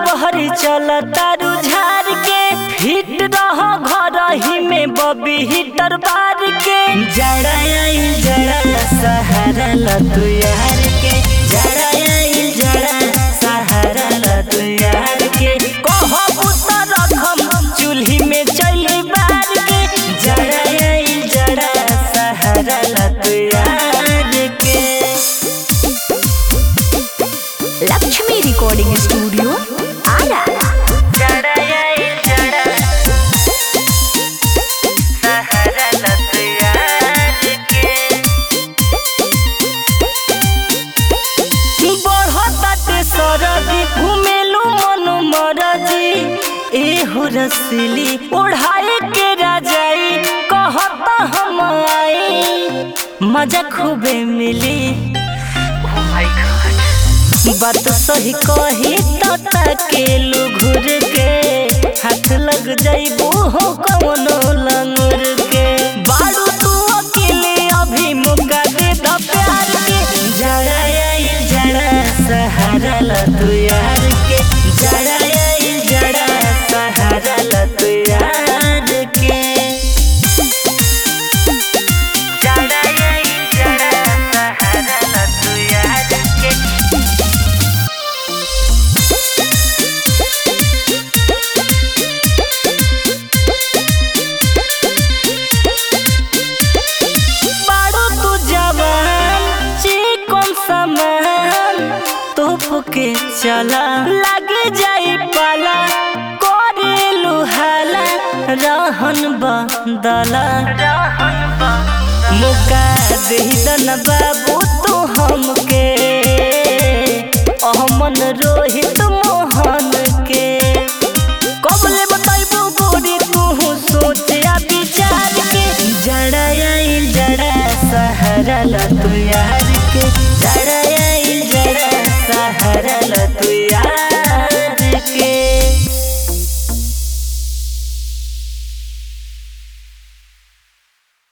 बहरी चल तारू झार के हिट रह घर ही में बबी हिटर बार के जड़ा आई जड़ा सहारा ल तू यार के जड़ा आई जड़ा सहारा ल तू यार के कहबू त रखम चूल्ही में चली बार के जड़ा आई जड़ा सहारा ल तू यार के लक्ष्मी रिकॉर्डिंग स्टूडियो आरा जड़ा आई जड़ा सहारा ल तू यार के बढ़ताटे सरदी घुमेलू मन मरजी एहू रसली ओढ़ाए के राजाई कहता हम आई मजा खूबे मिली बात सही कही तो ताकेलू घुर के हाथ लग जाइबू हो कवनो लंगुर के बाड़ू तू अकेले अभी मौका दे द प्यार के जड़ा आई जड़ा सहारा ल तू यार के जड़ा आई जड़ा सहारा ल तू यार के जड़ा आई जड़ा सहारा ल तू यार के बाड़ो तू जवान चिकन सामान तोप के चला लगे जाई पाला करे लुहाला रहन बदला मुका दन बाबू तू हमके अहमन रोहित मोहन के कबले बताइबू गोरी तू सोचे आ विचार के जड़ा आई जड़ा सहारा ल तू यार के जड़ा आई जड़ा सहारा ल